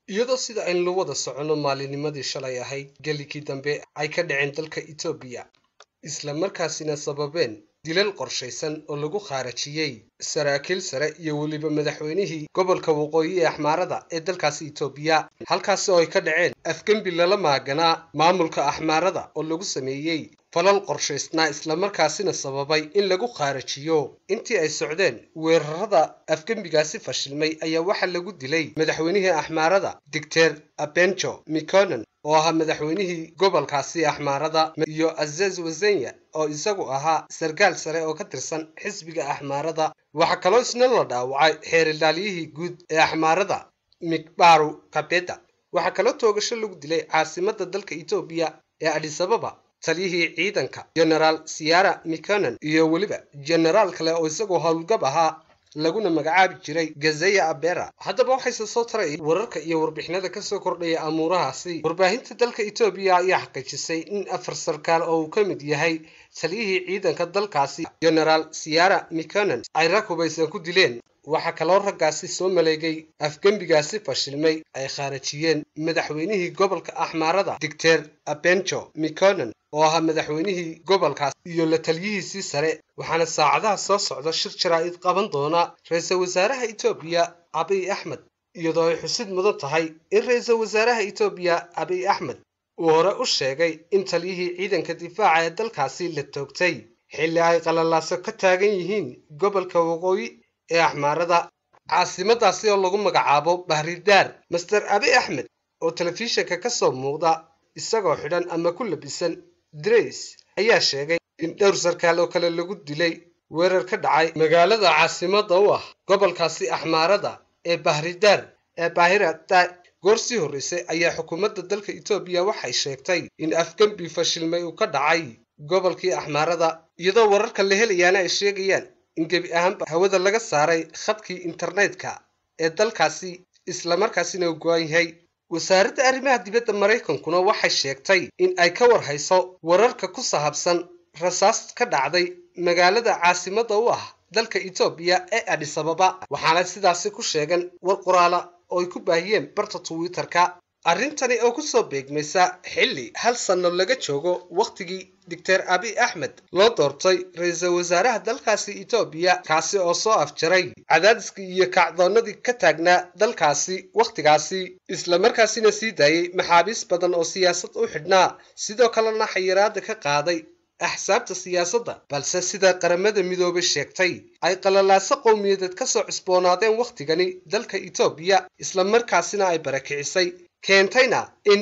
iyadoo sida aynu wada soconno maalinimadii shalay ahayd gelikii dambe ay ka dhaceen dalka etoobiya isla markaasina sababeen dilal qorshaysan oo lagu khaarajiyey saraakiil sare iyo weliba madaxweynihii gobolka waqooyi ee axmaarada ee dalkaasi etoobiya halkaasi oo ay ka dhaceen afgembi lala maaganaa maamulka axmaarada oo lagu sameeyey falal qorshaysnaa islamarkaasina sababay in lagu khaarajiyo intii ay socdeen weerarada afgembigaasi fashilmay ayaa waxaa lagu dilay madaxweynihii axmaarada digteer abenjo mikonen oo ahaa madaxweynihii gobolkaasi axmaarada iyo azez wazenya oo isagu ahaa sarkaal sare oo ka tirsan xisbiga axmaarada waxaa kaloo isna la dhaawacay xeerilaalyihii guud ee axmaarada mikbaru kabeda waxaa kaloo toogasho lagu dilay caasimada dalka etoobiya ee adisababa taliyihii ciidanka genaraal siyara mikonen iyo weliba genaraal kale oo isagoo howlgab ahaa laguna magacaabi jiray gazeya abera haddaba waxayse soo taray wararka iyo warbixinada kasoo kordhaya amuurahaasi warbaahinta dalka etoobiya ayaa xaqiijisay in afar sarkaal oo uu ka mid yahay taliyihii ciidanka dalkaasi genaraal siyara mikonen ay rag hubaysan ku dileen waxaa kaloo raggaasi soo maleegay afgembigaasi fashilmay ay khaarajiyeen madaxweynihii gobolka axmaarada digteer abenjo mikonen oo ahaa madaxweynihii gobolkaas iyo la taliyihiisii sare waxaana saacadaha soo socda shir jaraa'id qaban doona ra-iisul wasaaraha etoobiya abiy axmed iyadoo ay xusid mudan tahay in ra-iisul wasaaraha etoobiya abiy axmed uu hore u sheegay in taliyihii ciidanka difaaca ee dalkaasi la toogtay xilli ay qalalaaso ka taagan yihiin gobolka waqooyi ee axmaarada caasimadaasi oo lagu magacaabo bahridaar master abi axmed oo telefishinka ka soo muuqda isagoo xidhan ama ku labisan drays ayaa sheegay in dhowr sarkaal oo kale lagu dilay weerar ka dhacay magaalada caasimada u ah gobolkaasi axmaarada ee bahridaar ee baahirada goor sii horreysay ayaa xukuumadda dalka etoobiya waxay sheegtay in afgembi fashilmay uu ka dhacay gobolkii axmaarada iyadoo wararka la helayaana ay sheegayaan in gebi ahaanba hawada laga saaray khadkii internetka ee dalkaasi islamarkaasina uu go-an yahay wasaaradda arrimaha dibadda maraykankuna waxay sheegtay in ay ka warhayso wararka ku sahabsan rasaas ka dhacday magaalada caasimada u ah dalka etoobiya ee adisababa waxaana sidaasi ku sheegan war qoraala oo ay ku baahiyeen barta twitter-ka arrintani oo kusoo beegmaysa xilli hal sanno laga joogo wakhtigii doctor abiy axmed loo doortay ra-iisul wasaaraha dalkaasi etoobiya kaasi oo soo afjaray cadaadiskii iyo kacdoonnadii ka taagnaa dalkaasi wakhtigaasi islamarkaasina sii daayey maxaabiis badan oo siyaasad u xidhnaa sidoo kalena xayiraada ka qaaday axsaabta siyaasadda balse sida qaramada midoobay sheegtay ay qalalaaso qowmiyadeed ka soo cusboonaadeen wakhtigani dalka etoobiya islamarkaasina ay barakicisay keentayna in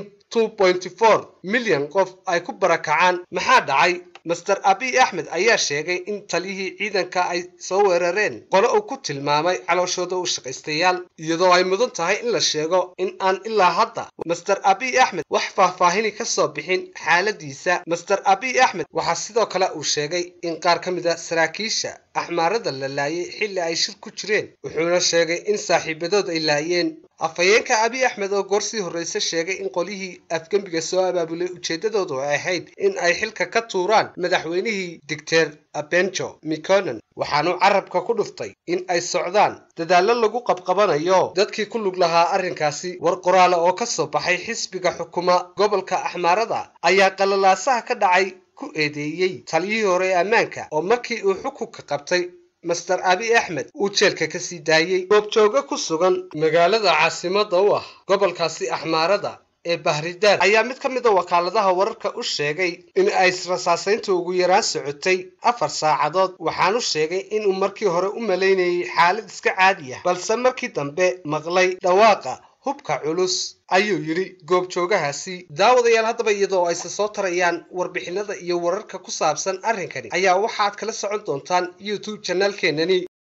milyan qof ay ku barakacaan maxaa dhacay master abiy axmed ayaa sheegay in taliyihii ciidanka ay soo weerareen qole uu ku tilmaamay calooshooda u shaqaystayaal iyadoo ay mudan tahay in la sheego in aan ilaa hadda master abiy axmed wax faahfaahini ka soo bixin xaaladiisa master abiy axmed waxaa sidoo kale uu sheegay in qaar ka mid a saraakiisha axmaarada la laayay xilli ay shir ku jireen wuxuuna sheegay in saaxiibadood ay laayeen afhayeenka abiy axmed oo goor sii horreyse sheegay in qolihii afgembiga soo abaabulay ujeeddadoodu ay ahayd in ay xilka ka tuuraan madaxweynihii digteer abenjo mikonen waxaanu carabka ku dhuftay in ay socdaan dadaallo lagu qabqabanayo dadkii ku lug lahaa arrinkaasi war qoraale oo ka soo baxay xisbiga xukuma gobolka axmaarada ayaa qalalaasaha ka dhacay ku eedeeyey taliyihii hore ee ammaanka oo markii uu xukunka qabtay master abiy axmed uu jeelka ka sii daayey goobjooga ku sugan magaalada caasimada u ah gobolkaasi axmaarada ee bahridaar ayaa mid ka mid a wakaaladaha wararka u sheegay in ay rasaasaynta ugu yaraan socotay afar saacadood waxaanu sheegay inuu markii hore u malaynayay xaalad iska caadi ah balse markii dambe maqlay dhawaaqa hubka culus ayuu yidhi goobjoogahaasi daawadayaal haddaba iyadoo ayse soo tarayaan warbixinada iyo wararka ku saabsan arrinkani ayaa waxaad kala socon doontaan youtube janaalkeenani